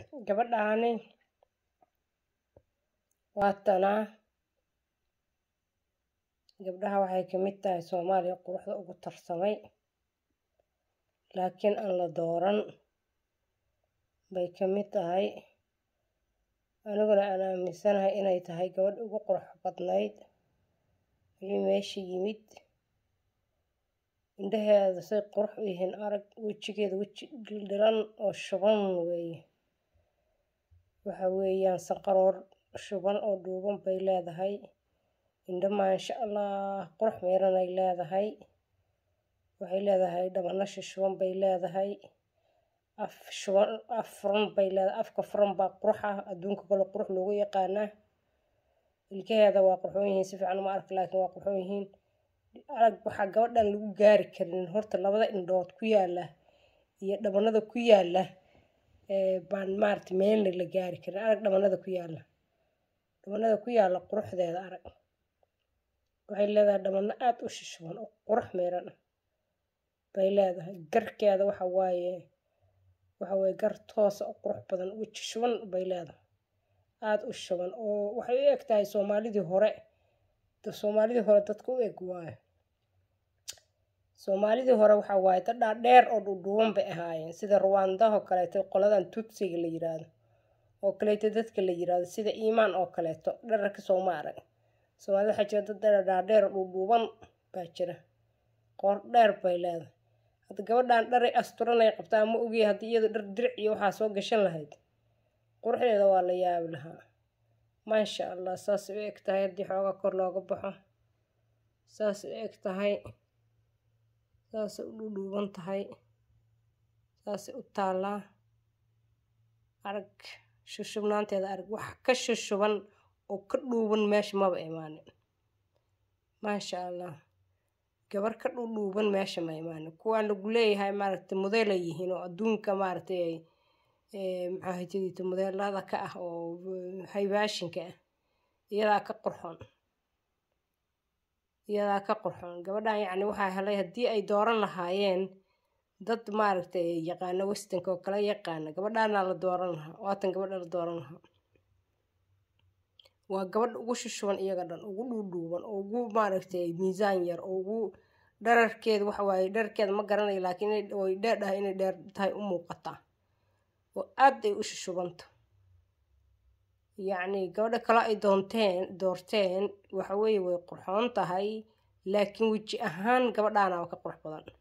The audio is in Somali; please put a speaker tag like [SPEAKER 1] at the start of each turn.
[SPEAKER 1] gabadhaani waa tanaa gabdhaha waxay ka mid tahay soomaaliya quruxda ugu tarsamay laakiin aan la dooran bay ka mid tahay aniguna aan aaminsanahay inay tahay gabadh ugu qurux badnayd wixii meesha yimid indhaheeda say qurux u yihiin arag wejigeeda weji dhildhilan oo shuban weeye waxa weeyaan sanqaroor shuban oo dhuuban bay leedahay indho maasha allah qurux meeranay leedahay waxay leedahay dhabano shishuban bay leedahay af shuban af furan bay leedahay afka furan baa qurux ah adduunka kale qurux loogu yaqaanaa ilkaheeda waa qurxoon yihiin si fiican uma arka laakiin waa qurxoon yihiin arag waxaa gabadhan lagu gaari karin horta labada indhood ku yaala iyo dhabanada ku yaala baan maarata meelna la gaari karin arag dhabanada ku yaala dhabanada ku yaala quruxdeeda arag waxay leedahay dhabano aada u shishuban oo qurux meeran ah bay leedahay garkeeda waxa waaye waxa waaye gar toosa oo qurux badan weji shuban bay leedahay aada u shuban oo waxay u eg tahay soomaalidii hore soomaalidii hore dadka u eg waayo soomaalidii hore waxaa waaye dad dhaadheer oo dhuudhuuban bay ahaayeen sida ruwaandahoo kaleeto qoladan tutsiga la yiraahdo oo kaleeto dadka la yiraahdo sida iimaan oo kaleeto dhararka sooma arag soomaalida waxaa jira dad dhaadheer oo dhuudhuuban baa jira qoor dheer bay leedahay hadda gabadhan dharay asturanay qabtaa ma ogiya haddii iyadu dhar diric iyo waxaa soo gashan lahayd quruxdeeda waa la yaabi lahaa maasha allah saasay u eg tahay haddii xoogaa kor looga baxo saasay u eg tahay saasay u dhuudhuuban tahay saasay u taallaa arag shushubnaanteeda arag wax ka shushuban oo ka dhuuban meesha maba imaanin maasha allah gabar ka dhuudhuuban meesha ma imaanin kuwaan lagu leeyahay maaragtay modeelay yihiin oo adduunka maaragtay maxaa hajadiita modeelada ka ah oo haybaashinka ah iyadaa ka qurxoon iyadaa ka qurxoon gabadhan yacni waxaa helay haddii ay dooran lahaayeen dad maaragtay yaqaano westonka oo kala yaqaana gabadhaanaa la dooran lahaa waatan gabadha la dooran lahaa waa gabadha ugu shushuban iyaga dhan ugu dhuudhuuban oo ugu maaragtay miisaan yar oo ugu dhararkeeda waxa waaye dhararkeeda ma garanayo laakiin way dheerdhahay inay dheer tahay u muuqataa oo aad ay u shushubanta yacni gabadha kale ay doonteen doorteen waxa weeye way qurxoon tahay laakiin weji ahaan gabadhaana waa ka qurux badan